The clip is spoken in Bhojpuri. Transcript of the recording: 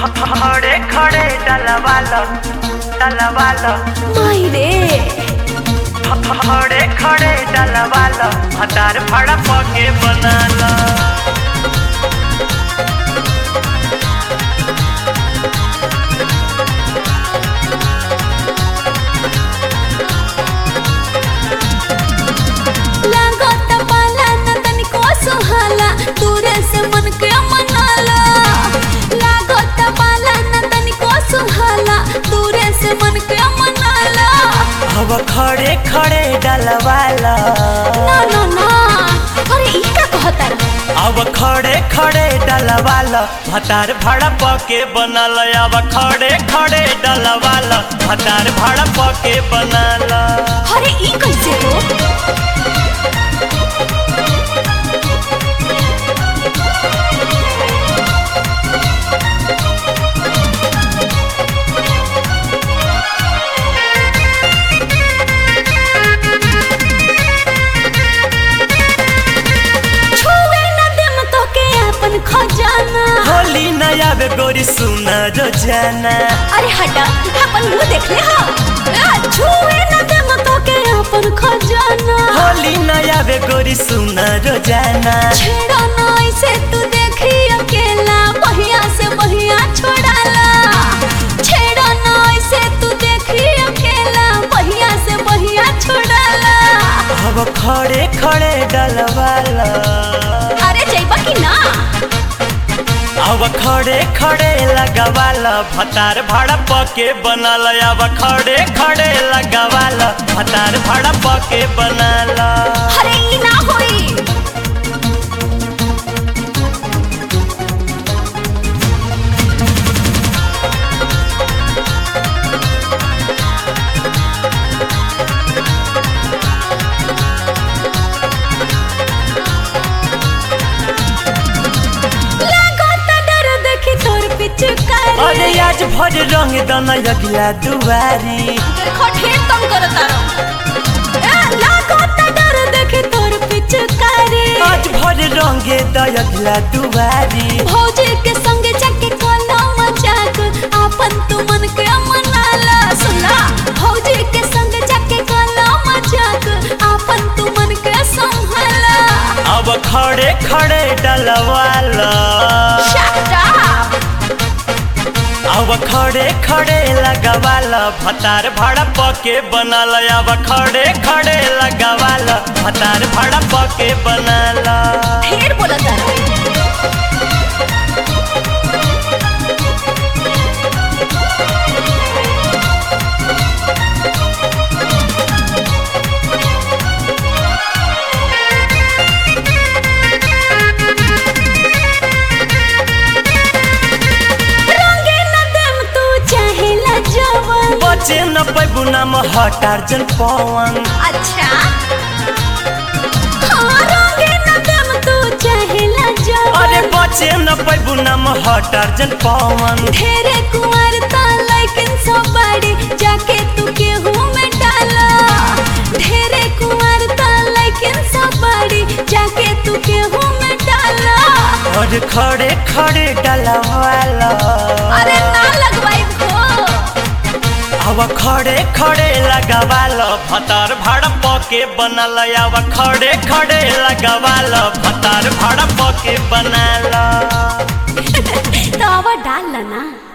खड़े खड़े डलवालो डलवालो माई रे खड़े खड़े डलवालो हतार फड़ा पके बनालो लागत पाला न तनिको सुहाला दूरे से मन के मनाला लागत पाला न तनिको सुहाला दूरे से मन के मनाला अब खड़े खड़े डलवालो ना ना ना अरे ई का कहता अब खड़े खड़े डलवालो हतार फड़ा पके बनालो अब खड़े खड़े डलवालो हतार फड़ा पके बनालो अरे ई कैसे हो छुए न देम तो के अपन खजाना होली नया बे गोरी सुना रोजाना अरे हटा अपन मुंह देख ले हा आ, छुए न देम तो के अपन खजाना होली नया बे गोरी सुना रोजाना छेड़ा ना ऐसे तू देखी अकेला बहिया से बहिया छोड़ाला छेड़ा ना ऐसे तू देखी अकेला बहिया से बहिया छोड़ाला अब खड़े खड़े डलवाला अरे जइबा कि ना अब खड़े खड़े लगवाला भतार भाड़ा पके बनाला अब खड़े खड़े लगवाला भतार भाड़ा पके बनाला अरे ई ना होई लागत डर देखी तोर पिचकारी अरे आज भर रंग दना अगला दुआरी देखो ढेर कम करो तारो ए, लागत डर देखी तोर पिचकारी आज भर रंगे दयगला दुआरी भौजी के संग जाके कोला मजाक आपन तू मन के मनाला सुना भौजी के संग जाके कोला मजाक आपन तू मन के संभाला अब खड़े खड़े डलवाला शट अप अब खड़े खड़े लगवाला भतार भाड़ा पके बनाला अब खड़े खड़े लगवाला भतार भाड़ा पके बनाला ढेर बोला तारा रंगे न देम तू चाहेला जवन बचे न पैबू नाम हटार जन पवन अच्छा हाँ रंगे न देम तू चाहेला अरे जवन बचे न पैबू नाम हटार जन पवन ढेरे कुंवर ता लेकिन सब बड़ी जाके तू केहू में डाला ढेरे कुंवर ता लेकिन सब बड़ी जाके तू केहू में डाला और खड़े खड़े डलवाला अरे ना लगवाई भो अब खड़े खड़े लगवाला भतार भाड़ा पके बनल अब खड़े खड़े लगवाला भतार भाड़ा पके बनाला तो अब डाल ना